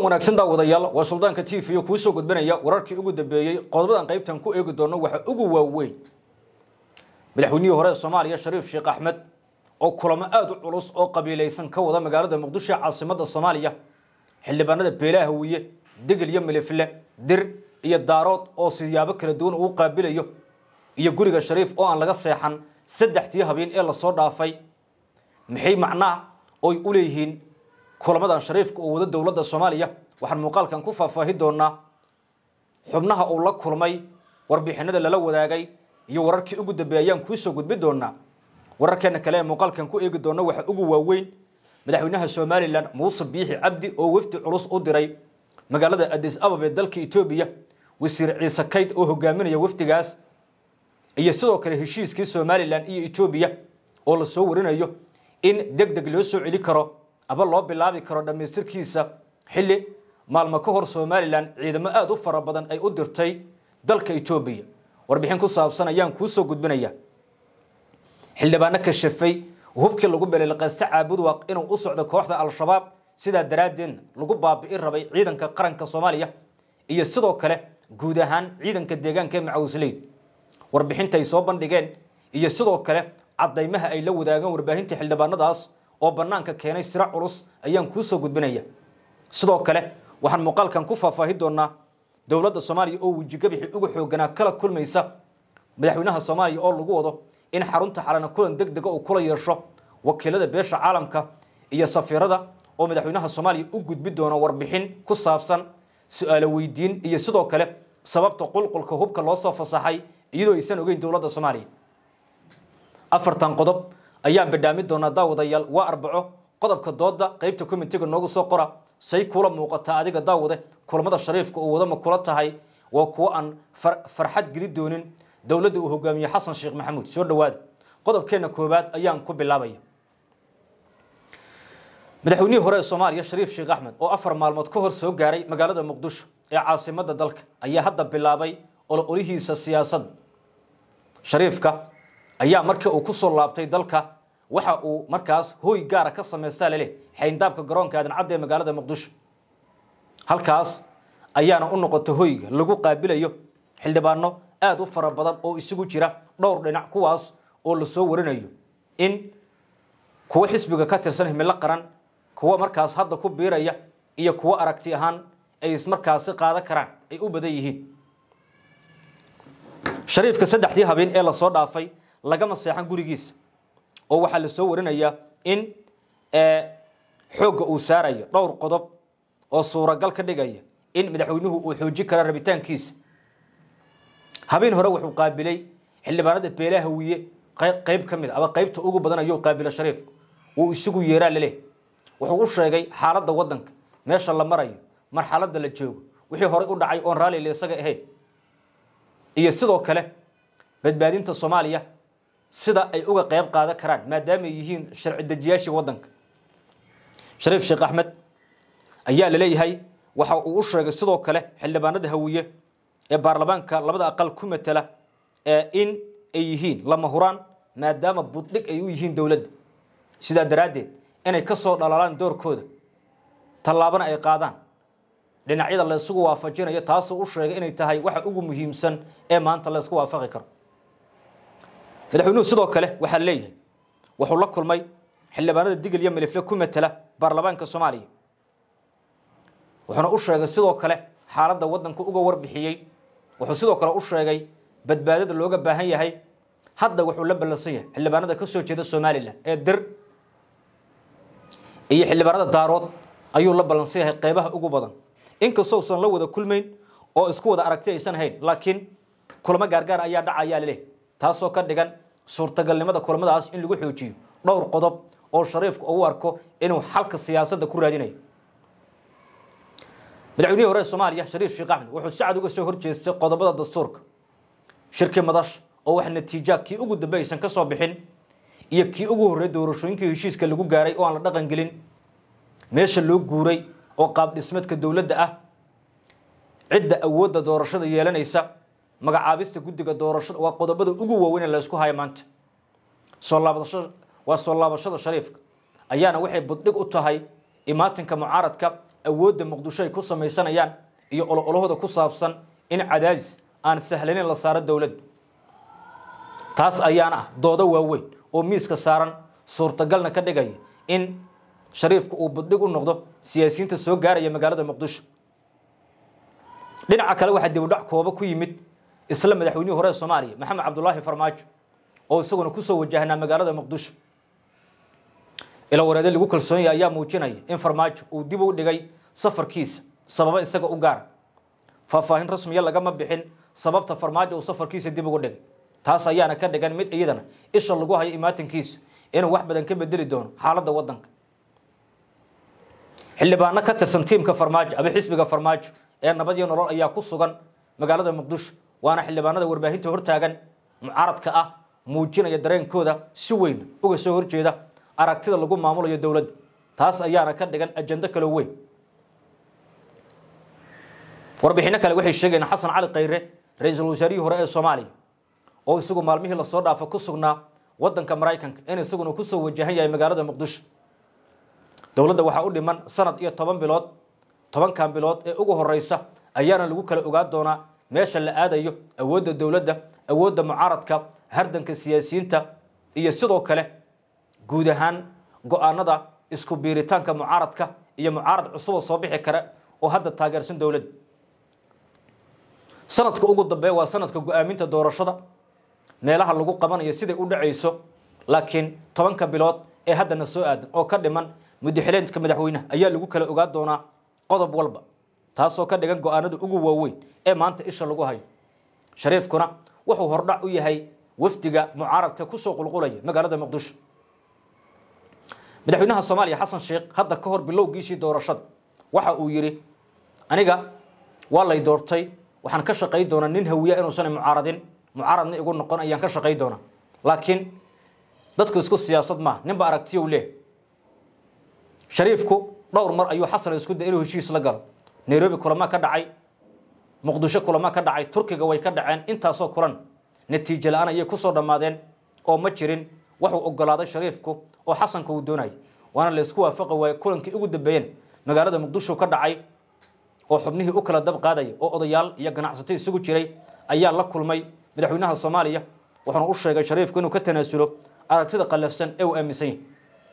wanaagsan daawadayaal waa suldaanka t v kuu soo gudbanaya wararkii ugu dambeeyey qodobadan qaybtan ku eegi doono waxa ugu waaweyn madaxweynihii hore ee soomaaliya shariif sheekh axmed oo kulamo aada u culus oo qabiilaysan ka wada magaalada muqdisho caasimadda soomaaliya xildhibaanada beelaha hawiye degel iyo milifle dir iyo daarood oo siyaabo kala duwan uu qaabilayo iyo guriga shariif oo aan laga seexan saddexdii habeen ee lasoo dhaafay maxay macnaha oy u leeyihiin kulamadan shariifka oo wada dowladda soomaaliya waxaan muuqaalkan ku faahfaahi doonaa xubnaha uu la kulmay warbixinada lala wadaagay iyo wararkii ugu dambeeyay ayaan kuusoo gudbi doonaa wararkeena kale ee muuqaalkan ku eegi doona waxa ugu waaweyn madaxweynaha somalilan muuse biixi cabdi oo wafdi culus u diray magaalada adis abab ee dalka etoobiya wasiir ciise kayd oo hogaaminaya wafdigaas iyo sidoo kale heshiiskii somalilan iyo etoobiya oo lasoo warinayo in deg deg loo soo celi karo aba loo bilaabi karo dhammaystirkiisa xilli maalmo ka hor somalilan ciidamo aada u fara badan ay u dirtay dalka etoobiya warbixin ku saabsan ayaan kuusoo gudbinaya xildhibaano ka shafay hubkii lagu beleelqaysta caabudwaaq inuu u socdo kooxda al-shabaab sidaa daraaddeedna lagu baabi'in rabay ciidanka qaranka soomaaliya iyo sidoo kale guud ahaan ciidanka deegaanka ee macawisleyda warbixinta ay soo bandhigeen iyo sidoo kale caddaymaha ay la wadaagaan warbaahinta xildhibaanadaas oo bannaanka keenay siro culus ayaan kuusoo gudbinaya sidoo kale waxaan muuqaalkan ku faahfaahi doonaa dowladda soomaaliya oo wejigabixi uga xooganaa kala kulmaysa madaxweynaha soomaaliya oo lagu wado in xarunta xalana kulan deg dega uu kula yeesho wakiilada beesha caalamka iyo safiirada oo madaxweynaha soomaaliya u gudbi doono warbixin ku saabsan su-aalo weydiin iyo sidoo kale sababta qulqulka hubka loo soo fasaxay iyadoo aysan ogeyn dowladda soomaaliya afartan qodob ayaan badhaami doonaa daawadayaal waa arbaco qodobka dooda qeybta komitiga noogu soo qora say kula muuqataa adiga daawade kulamada shariifka uu wada ma kula tahay waa kuwo aan farxad geli doonin dowladda uu hogaamiye xasan sheekh maxamuud soo dhawaada qodobkeena koowaad ayaan ku bilaabaya madaxweynihii hore ee soomaaliya shariif sheekh axmed oo afar maalmood ka hor soo gaaray magaalada muqdisho ee caasimadda dalka ayaa hadda bilaabay ololihiisa siyaasadda shariifka ayaa markii uu ku soo laabtay dalka waxa uu markaas hooy gaara ka samaystaa leleh xayndaabka garoonka aadan cadda ee magaalada muqdisho halkaas ayaana u noqota hoyga lagu qaabilayo xildhibaano aada u fara badan oo isugu jira dhowr dhinac kuwaas oo lasoo warinayo in kuwo xisbiga ka tirsan himilo qaran kuwo markaas hadda ku biiraya iyo kuwo aragti ahaan ay ismarkaasi qaadan karaan ay u badan yihiin shariifka saddexdii habeen ee lasoo dhaafay lagama seexan gurigiisa oo waxaa lasoo warinayaa in xoogga uu saarayo dhowr qodob oo suuragal ka dhigaya in madaxweynuhu uu xoojin kara rabitaankiisa habeen hore wuxuu qaabilay xildhibaanada beelaha hawiye qeyb ka mid a aba qeybta ugu badan ayuu qaabila shariifka uu isugu yeeraa laleh wuxuu u sheegay xaaladda waddanka meesha la marayo marxaladda la joogo wixii horey u dhacay oon raalli la isaga ahayn iyo sidoo kale badbaadinta soomaaliya sida ay uga qeyb qaadan karaan maadaama ay yihiin sharci dejiyaashii waddanka shariif sheekh axmed ayaa la leeyahay waxa uu u sheegay sidoo kale xildhibaanada hawiye ee baarlamaanka labada aqal ku matela in ay yihiin lama huraan maadaama buddhig ay u yihiin dowladda sidaa daraaddeed inay ka soo dhalaalaan doorkooda tallaabana ay qaadaan dhinacyada la isugu waafajinayo taasoo u sheegay inay tahay waxa ugu muhiimsan ee maanta la isku waafaqi karo madaxweynuhu sidoo kale waxaa leeyahay wuxuu la kulmay xildhibaanada digil iyo milifle ku matela baarlamaanka soomaaliya wuxuuna u sheegay sidoo kale xaaladda waddanka uga warbixiyey wuxuu sidoo kale u sheegay badbaadada looga baahan yahay hadda wuxuu la ballansan yahay xildhibaanada ka soo jeeda somalilan ee dir iyo xildhibaanada daarood ayuu la ballansan yahay qeybaha ugu badan inkastoo usan la wada kulmayn oo isku wada aragti aysan hayn laakiin kulamo gaargaar ayaa dhacayaa leleh taasoo ka dhigan suurtagalnimada kulamadaas in lagu xoojiyo dhowr qodob oo shariifku u arko inuu xalka siyaasadda ku raadinayo madaxweynihii hore ee soomaaliya shariif sheekh axmed wuxuu si cad uga soo horjeestay qodobada dastuurka shirkii madash oo wax natiija kii ugu dambe aysan ka soo bixin iyo kii ugu horreey doorashooyinkii heshiiska lagu gaaray oo aan la dhaqan gelin meesha loo guuray oo qaab dhismeedka dowladda ah cidda awoodda doorashada yeelanaysa magacaabista guddiga doorashada waa qodobada ugu waaweyn ee la isku haya maanta soo laabasho waa soo laabashada shariifka ayaana waxay buddhig u tahay imaatinka mucaaradka awoodda muqdisho ay ku samaysanayaan iyo ololahooda ku saabsan in cadaadis aan sahlaneyn la saaro dowladda taas ayaana ah doodo waaweyn oo miiska saaran suurtagalna ka dhigaya in shariifku uu buddhig u noqdo siyaasiyiinta soo gaaraya magaalada muqdisho dhinaca kale waxaa dibudhac kooba ku yimid isla madaxweynihii hore ee soomaaliya maxamed cabdulaahi farmaajo oo isaguna kusoo wajahnaa magaalada muqdisho ila wareede lagu kalsoon yahay ayaa muujinaya in farmaajo uu dib u dhigay safarkiisa sababo isaga u gaara faahfaahin rasmiya lagama bixin sababta farmaajo uu safarkiisa dib ugu dhigay taas ayaana ka dhigan mid iyadana isha lagu hayo imaatinkiisa inuu wax badan ka bedeli doono xaaladda waddanka xildhibaano ka tirsan tiimka farmaajo ama xisbiga farmaajo ee nabad iyo nolol ayaa ku sugan magaalada muqdisho waana xildhibaanada warbaahinta hortaagan mucaaradka ah muujinaya dareenkooda si weyn uga soo horjeeda aragtida lagu maamulayo dowladda taas ayaana ka dhigan ajando kalo weyn warbixinno kale waxay sheegayaan xasan cali khayre ra-iisul wasaarihii hore ee soomaaliya oo isagu maalmihii lasoo dhaafa ku sugnaa waddanka maraykanka in isaguna kusoo wajahan yahay magaalada muqdisho dowladda waxaa u dhiman sanad iyo toban bilood tobankan bilood ee ugu horeysa ayaana lagu kala ogaan doonaa meesha la aadayo awoodda dowladda awoodda mucaaradka hardanka siyaasiyiinta iyo sidoo kale guud ahaan go-aanada isku biiritaanka mucaaradka iyo mucaarad cusuboo soo bixi kara oo hadda taageersan dowladda sanadka ugu dambeeya waa sanadka go-aaminta doorashada meelaha lagu qabanayo siday u dhacayso laakiin tobanka bilood ee haddana soo aadan oo ka dhiman mudaxileedka madaxweyneha ayaa lagu kala ogaan doonaa qodob walba taasoo ka dhigan go-aanada ugu waaweyn ee maanta isha lagu hayo shariifkuna wuxuu hordhac u yahay wafdiga mucaaradka kusoo qulqulaya magaalada muqdisho madaxweynaha soomaaliya xasan sheekh hadda ka hor bilowgiisii doorashada waxa uu yidhi aniga waa lay doortay waxaan ka shaqay doonaa nin hawiya inuusan mucaaradin mucaaradna igu noqon ayaan ka shaqay doonaa laakiin dadku isku siyaasad maaha ninba aragtiyo leh shariifku dhowr mar ayuu xasan isku day inuu heshiis la galo nairobi kulama ka dhacay muqdisho kulama ka dhacay turkiga way ka dhaceen intaasoo kulan natiijo la-aan ayay kusoo dhammaadeen oo ma jirin waxuu ogolaaday shariifku oo xasanka uu doonayay waana laysku waafaqi waaye kulankii ugu dambeeyeen magaalada muqdisho ka dhacay oo xubnihii u kala dab qaadaya oo odayaal iyo ganacsato isugu jiray ayaa la kulmay madaxweynaha soomaaliya wuxuuna u sheegay shariifku inuu ka tanaasulo aragtida qallafsan ee uu aaminsan yahay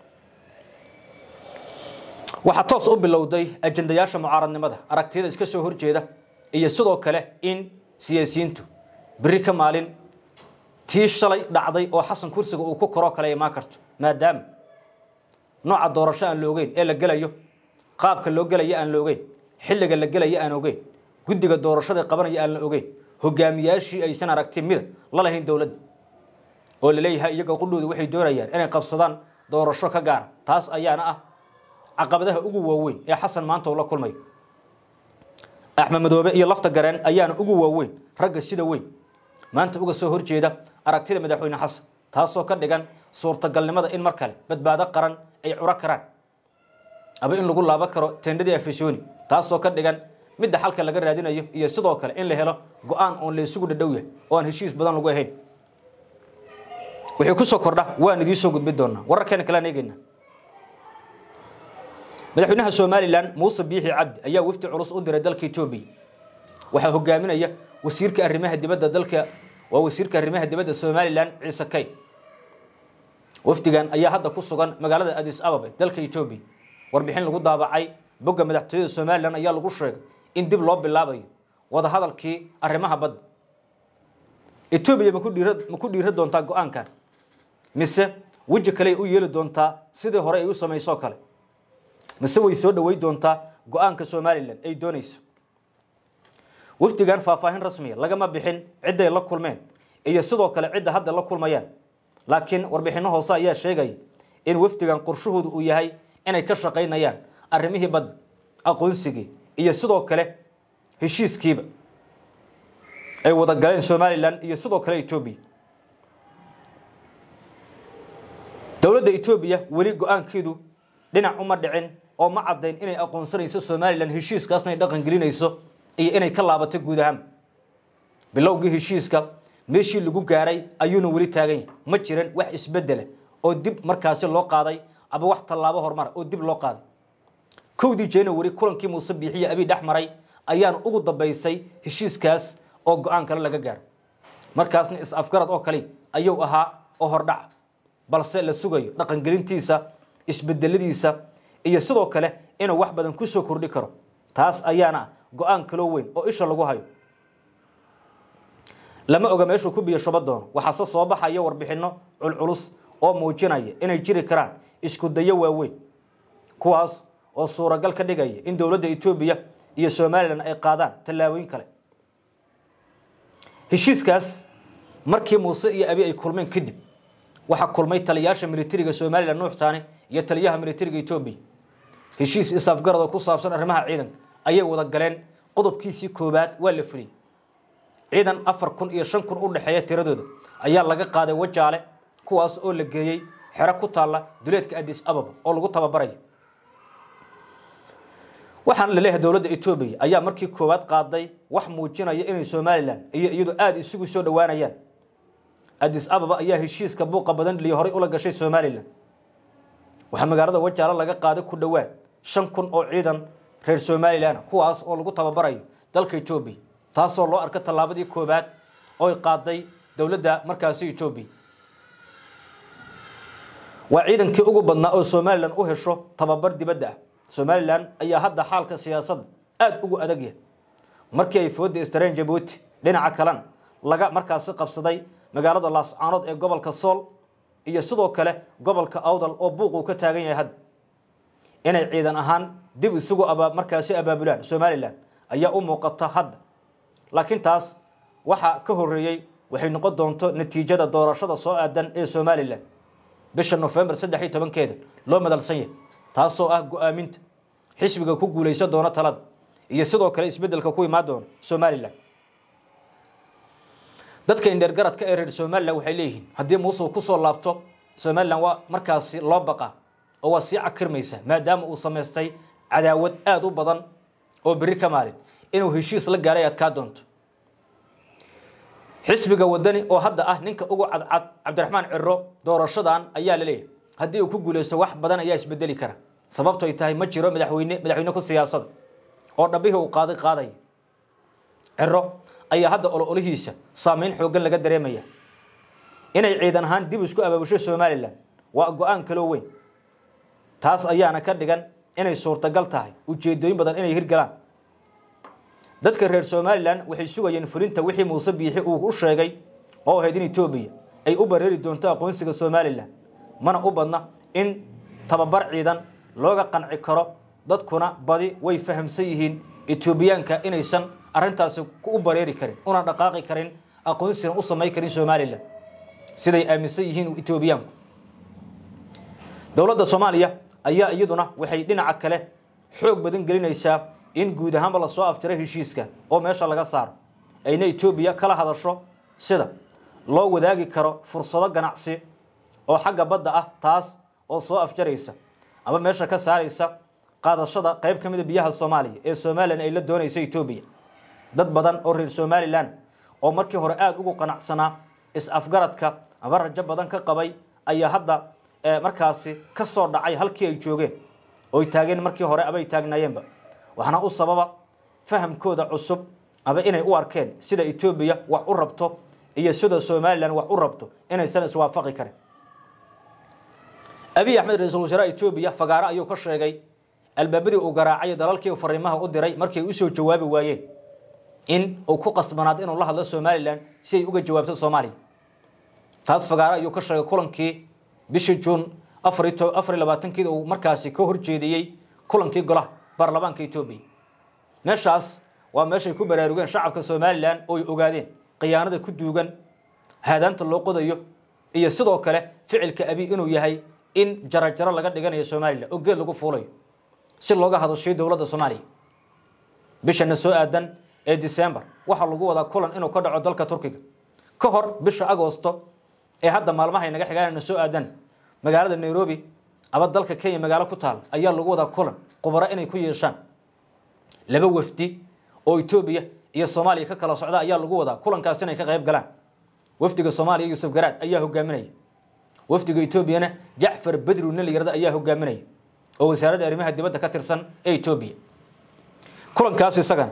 waxaa toos u bilowday ajendayaasha mucaaradnimada aragtiyada iska soo horjeeda iyo sidoo kale in siyaasiyiintu beri ka maalin tii shalay dhacday oo xasan kursiga uu ku koroo kale imaan karto maadaama nooca doorasho aan la ogeyn ee la gelayo qaabka loo gelaya aan la ogeyn xilliga la gelaya aan ogeyn guddiga doorashada qabanaya aan la ogeyn hogaamiyaashii aysan aragti mida la lahayn dowladda oo la leeyahay iyaga qudhooda waxay doonayaan inay qabsadaan doorasho ka gaara taas ayaana ah caqabadaha ugu waaweyn ee xasan maanta uu la kulmayo axmed madoobe iyo lafta gareen ayaana ugu waaweyn ragga sida weyn maanta uga soo horjeeda aragtida madaxweyne xasan taasoo ka dhigan suurtagalnimada in mar kale badbaado qaran ay curo karaan aba in lagu laabo karo tendhadii afisoni taasoo ka dhigan midda xalka laga raadinayo iyo sidoo kale in la helo go-aan oon laysugu dhadhow yahay oo aan heshiis badan lagu ahayn wixii kusoo kordha waan idiin soo gudbin doonaa wararkeena kalean eegeyna madaxweynaha somalilan muuse biixi cabdi ayaa wafdi culus u diray dalka etoobiya waxaa hogaaminaya wasiirka arrimaha dibadda dalka waa wasiirka arrimaha dibadda somalilan ciise kay wafdigan ayaa hadda ku sugan magaalada adis ababe dalka etoobiya warbixin lagu daabacay bogga madaxtooyada somalilan ayaa lagu sheegay in dib loo bilaabayo wadahadalkii arrimaha badda etoobiya maku dhiira ma ku dhiira doontaa go-aankan mise weji kale ay u yeeli doontaa sidii hore ay u samaysoo kale mise way soo dhawey doontaa go-aanka somalilan ay doonayso wafdigan faahfaahin rasmiya lagama bixin cidday la kulmeen iyo sidoo kale cidda hadda la kulmayaan laakiin warbixinno hoose ayaa sheegaya in wafdigan qorshahoodu uu yahay inay ka shaqaynayaan arrimihii badda aqoonsigii iyo sidoo kale heshiiskiiba ay wada galeen somalilan iyo sidoo kale etoobiya dowladda etoobiya weli go-aankeedu dhinac uma dhicin oo ma caddayn inay aqoonsanayso somalilan heshiiskaasna ay dhaqan gelinayso iyo inay ka laabato guud ahaan bilowgii heshiiska meeshii lagu gaaray ayuuna weli taagan yahay ma jiran wax isbedela oo dib markaasi loo qaaday ama wax tallaabo horumara oo dib loo qaaday kowdii january kulankii muuse biixiye abiy dhex maray ayaana ugu dambaysay heshiiskaas oo go-aan kale laga gaaro markaasna is-afgarad oo kale ayuu ahaa oo hordhac balse la sugayo dhaqangelintiisa isbedeladiisa iyo sidoo kale inuu wax badan kusoo kordhi karo taas ayaana go-aan kaloo weyn oo isha lagu hayo lama oga meeshuu ku biyo shuba doono waxaase soo baxaya warbixinno culculus oo muujinaya inay jiri karaan isku dayo waaweyn kuwaas oo suuragal ka dhigaya in dowladda etoobiya iyo somalilan ay qaadaan tallaabooyin kale heshiiskaas markii muuse iyo abi ay kulmeen kadib waxaa kulmay taliyaasha militariga somalilan nuuxtaani iyo taliyaha militariga etoobiya heshiis isafgarad oo ku saabsan arrimaha ciidanka ayay wada galeen qodobkiisii koowaad waa la fuliyey ciidan afar kun iyo shan kun u dhexeeya tiradooda ayaa laga qaaday wajaale kuwaas oo la geeyey xero ku taalla duleedka adis ababa oo lagu tababarayo waxaana la leeyahay dowladda etoobiya ayaa markii koowaad qaaday wax muujinaya inay somalilan iyo iyadu aada isugu soo dhowaanayaan adis ababa ayaa heshiiska buuqa badan dhiliya horay ula gashay somalilan waxaa magaalada wajaale laga qaaday ku dhowaad shan kun oo ciidan reer somalilan kuwaas oo lagu tababarayo dalka etoobiya taasoo loo arka tallaabadii koowaad oy qaaday dowladda markaasi etoobiya waa ciidankii ugu badnaa oo somalilan u hesho tababar dibadda ah somalilan ayaa hadda xaalka siyaasadda aada ugu adag yahay markii ay fooda istareen jabuuti dhinaca kalena laga markaasi qabsaday magaalada laascaanood ee gobolka sool iyo sidoo kale gobolka awdal oo buuq uu ka taagan yahay hadda inay ciidan ahaan dib isugu aba markaasi abaabulaan somalilan ayaa u muuqata hadda laakiin taas waxaa ka horeeyey waxay noqon doonto natiijada doorashada soo aadan ee somalilan bisha nofembar saddex iyo tobankeeda loo madalsan yahay taasoo ah go-aaminta xisbiga ku guulaysan doona talada iyo sidoo kale isbedelka ku imaan doona somalilan dadka indheergaradka ee reer somalilan waxay leeyihiin haddii muuse uu kusoo laabto somalilan waa markaasi loo baqaa oo waa sii cakirmaysaa maadaama uu samaystay cadaawad aada u badan oo berri ka maalin inuu heshiis la gaaray adkaa doonto xisbiga wadani oo hadda ah ninka ugu cadcad cabdiraxmaan ciro doorashadan ayaa la leeyahay haddii uu ku guulaysto wax badan ayaa isbedeli kara sababto ay tahay ma jiro madaxweyne madaxweyne ku siyaasada oo dhabihii uu qaaday qaadaya ciro ayaa hadda ololihiisa saameyn xoogan laga dareemaya inay ciidan ahaan dib isku abaabusho somalilan waa go-aan kaloo weyn taas ayaana ka dhigan inay suurtagal tahay ujeedooyin badan inay hirgalaan dadka reer somalilan waxay sugayeen fulinta wixii muuse biixi uu u sheegay oo ahayd in etoobiya ay u bareeri doonto aqoonsiga somalilan mana u badna in tababar ciidan looga qanci karo dadkuna badi way fahamsan yihiin etoobiyaanka inaysan arrintaasi u bareeri karin una dhaqaaqi karin aqoonsigan u samayn karin somalilan siday aaminsan yihiin etoobiyaanku dowladda soomaaliya ayaa iyaduna waxay dhinaca kale xoog badan gelinaysaa in guud ahaanba lasoo aftiro heshiiska oo meesha laga saaro ayna etoobiya kala hadasho sida loo wadaagi karo fursado ganacsi oo xagga badda ah taas oo soo afjaraysa ama meesha ka saaraysa qaadashada qayb ka mida biyaha soomaaliya ee somalilan ay la doonaysa etoobiya dad badan oo reer somalilan oo markii hore aada ugu qanacsanaa is-afgaradka ama rajo badan ka qabay ayaa hadda markaasi ka soo dhacay halkii ay joogeen oy taageen markii hore abay taagnaayeenba waxaana u sababa fahamkooda cusub aba inay u arkeen sida etoobiya wax u rabto iyo sida somalilan wax u rabto inaysan iswaafaqi karin abiy axmed ra-iisul wasaaraha etoobiya fagaaro ayuu ka sheegay albaabadii uu garaacay dalalkii fariimaha u diray markay usoo jawaabi waayeen in uu ku qasbanaado inuu la hadlo somalilan si ay uga jawaabto soomaaliya taas fagaaro ayuu ka sheegay kulankii bishii juun afar iyo labaatankeeda uu markaasi ka horjeediyey kulankii golaha baarlamaanka etoobiya meeshaas waa meeshay ku baraarugeen shacabka somalilan oo ay ogaadeen khiyaanada ku duugan haadaanta loo qodayo iyo sidoo kale ficilka abi inuu yahay in jarajaro laga dhiganayo somalilan oo geed lagu fuulayo si looga hadashay dowladda soomaaliya bishana soo aadan ee december waxaa lagu wadaa kulan inuu ka dhaco dalka turkiga ka hor bisha agosto ee hadda maalmahay naga xigaanana soo aadan magaalada nairobi ama dalka kenya magaalo ku taal ayaa lagu wadaa kulan khubaro inay ku yeeshaan laba wafdi oo etoobiya iyo soomaaliya ka kala socda ayaa lagu wadaa kulankaas inay ka qayb galaan wafdiga soomaaliya yuusuf garaad ayaa hogaaminaya wafdiga etoobiyana jacfar bedru nin la yirahdo ayaa hogaaminaya oo wasaaradda arrimaha dibadda ka tirsan ee etoobiya kulankaas isagana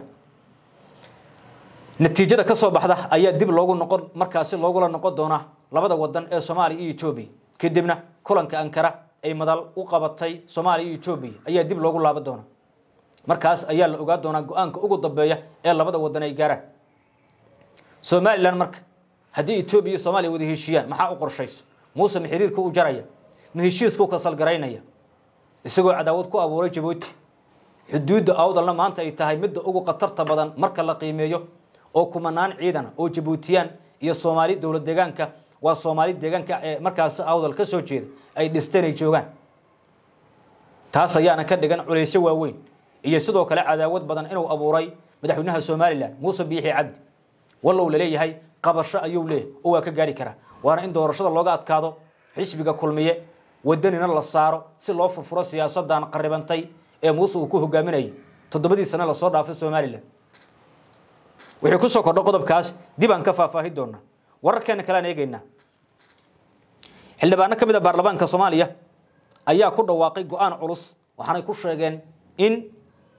natiijada ka soo baxda ayaa dib loogu noqon markaasi loogula noqon doonaa labada wadan ee soomaaliya iyo etoobiya kadibna kulanka ankara ay madal u qabatay soomaaliya iyo etoobiya ayaa dib loogu laaban doonaa markaas ayaa la ogaa doonaa go-aanka ugu dambeeya ee labada wadan ay gaaraan somalilan marka haddii etoobiya iyo soomaaliya wada heshiiyaan maxaa u qorshayso muuse ma xiriirka u jaraya ma heshiiskau kasalgaraynaya isagoo cadaawad ku abuuray jabuuti xuduudda awdalna maanta ay tahay midda ugu khatarta badan marka la qiimeeyo oo kumanaan ciidana oo jabuutiyaan iyo soomaali dowlad deegaanka waa soomaali deegaanka ee markaasi awdal ka soo jeeda ay dhisteen ay joogaan taas ayaana ka dhigan culaysyo waaweyn iyo sidoo kale cadaawad badan inuu abuuray madaxweynaha somalilan muuse biixi cabdi wallow laleeyahay qabasho ayuu leeyahay oo waa ka gaari karaa waana in doorashada looga adkaado xisbiga kulmiye wadanina la saaro si loo furfuro siyaasadan qaribantay ee muuse uu ku hogaaminayay toddobadii sane lasoo dhaafay somalilan wixii kusoo kordho qodobkaas dib aan ka faahfaahin doonaa wararkeena kalean eegeynaa xildhibaano ka mid a baarlamaanka soomaaliya ayaa ku dhawaaqay go-aan culus waxaanay ku sheegeen in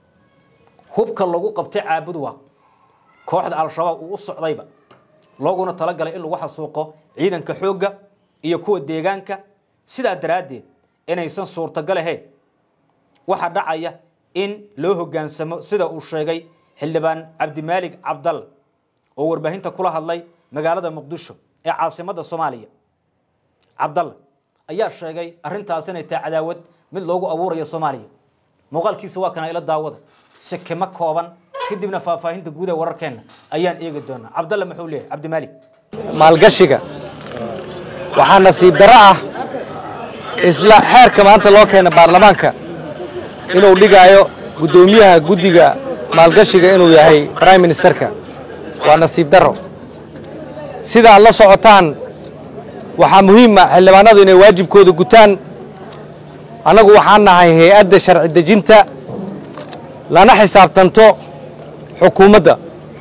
hubka lagu qabtay caabud waaq kooxda al-shabaab uu u socdayba looguna talagalay in lagu xasuuqo ciidanka xoogga iyo kuwa deegaanka sidaa daraaddeed inaysan suurtagal ahayn waxaa dhacaya in loo hoggaansamo sida uu sheegay xildhibaan cabdimaalig cabdalla oo warbaahinta kula hadlay magaalada muqdisho ee caasimadda soomaaliya cabdalla ayaa sheegay arrintaas inay tahay cadaawad mid loogu abuurayo soomaaliya muuqaalkiisa waa kana ila daawada sekemo kooban kadibna faahfaahinta guud ee wararkeenna ayaan eegi doonaa cabdalla muxuu leeyahay cabdimaalig maalgashiga waxaa nasiib darro ah isla xeerka maanta loo keena baarlamaanka inuu dhigaayo guddoomiyaha guddiga maalgashiga inuu yahay brime ministerka waa nasiib darro sida aad la socotaan waxaa muhiima xildhibaanadu inay waajibkooda gutaan annagu waxaan nahay hay-adda sharci dejinta lana xisaabtanto xukuumadda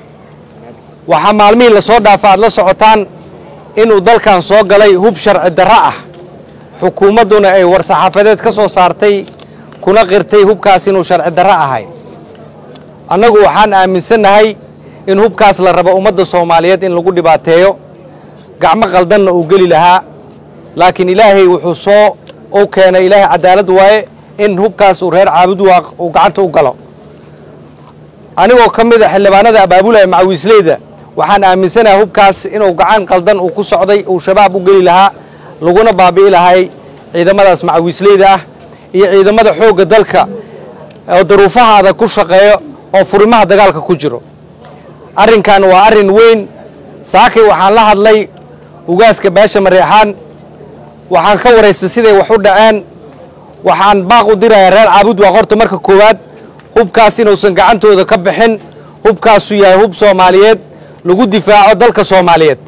waxaa maalmihii la soo dhaafa aad la socotaan inuu dalkan soo galay hub sharci darro ah xukuumadduna ay war-saxaafadeed ka soo saartay kuna qirtay hubkaas inuu sharci darro ahay annagu waxaan aaminsannahay in hubkaas la rabo ummadda soomaaliyeed in lagu dhibaateeyo gacmo qaldanna uu geli lahaa laakiin ilaahay wuxuu soo u keenay ilaahay cadaalad waaye in hubkaas uu reer caabud waaq uu gacanta u galo anigoo ka mid a xildhibaanada abaabulaya macawiisleyda waxaan aaminsanahay hubkaas inuu gacan qaldan uu ku socday uu shabaab u geli lahaa laguna baabi'i lahay ciidamadaas macawiisleyda ah iyo ciidamada xoogga dalka oo daruufahaada ku shaqeeyo oo furimaha dagaalka ku jiro arrinkan waa arrin weyn saakay waxaan la hadlay ugaaska baasha mareexaan waxaan ka waraystay siday wax u dhaceen waxaan baaq u dirayaa reer caabud waa horta marka koowaad hubkaas inuusan gacantooda ka bixin hubkaasu yahay hub soomaaliyeed lagu difaaco dalka soomaaliyeed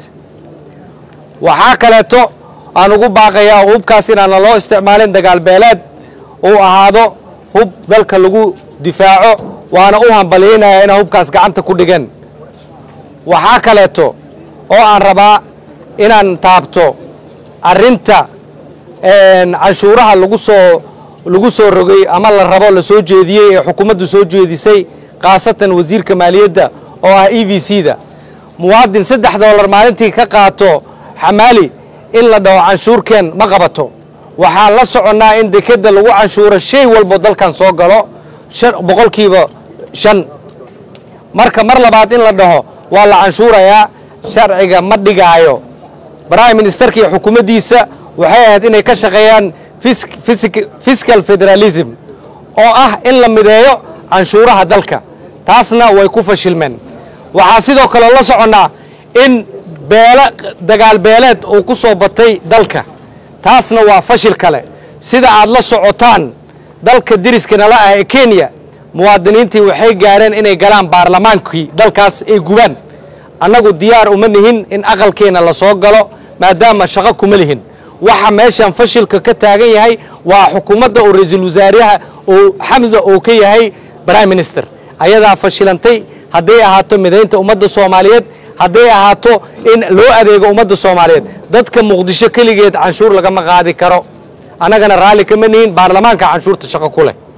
waxaa kaleeto aan ugu baaqayaa hubkaas inaana loo isticmaalin dagaal beeleed uu ahaado hub dalka lagu difaaco waana u hambalyaynayaa inaa hubkaas gacanta ku dhigeen waxaa kaleeto oo aan rabaa inaan taabto arrinta canshuuraha lagu soo lagu soo rogay ama la rabo la soo jeediyey ee xukuumaddu soo jeedisay khaasatan wasiirka maaliyadda oo ah e v c da muwaadin saddex doolar maalintii ka qaato xamaali in la dhaho canshuurkeen ma qabato waxaan la soconnaa in dekedda lagu canshuuro shay walbo dalkan soo galo boqolkiiba shan marka mar labaad in la dhaho waa la canshuurayaa sharciga ma dhigaayo brime ministerka iyo xukuumaddiisa waxay ahayd inay ka shaqeeyaan fiscal federalism oo ah in la mideeyo canshuuraha dalka taasna way ku fashilmeen waxaa sidoo kale la soconnaa in beele dagaal beeleed uu ku soo batay dalka taasna waa fashil kale sida aad la socotaan dalka deriska nala ah ee kenya muwaadiniintii waxay gaareen inay galaan baarlamaankii dalkaas ay gubaan annagu diyaar uma nihin in aqalkeenna la soo galo maadaama shaqo kuma lihin waxa meeshan fashilka ka taagan yahay waa xukuumadda oo ra-iisul wasaaraha oo xamsa oo ka yahay prime minister ayadaa fashilantay hadday ahaato midaynta ummadda soomaaliyeed hadday ahaato in loo adeego ummadda soomaaliyeed dadka muqdisho keligeed canshuur lagama qaadi karo annagana raalli kama nihin baarlamaanka canshuurta shaqo ku leh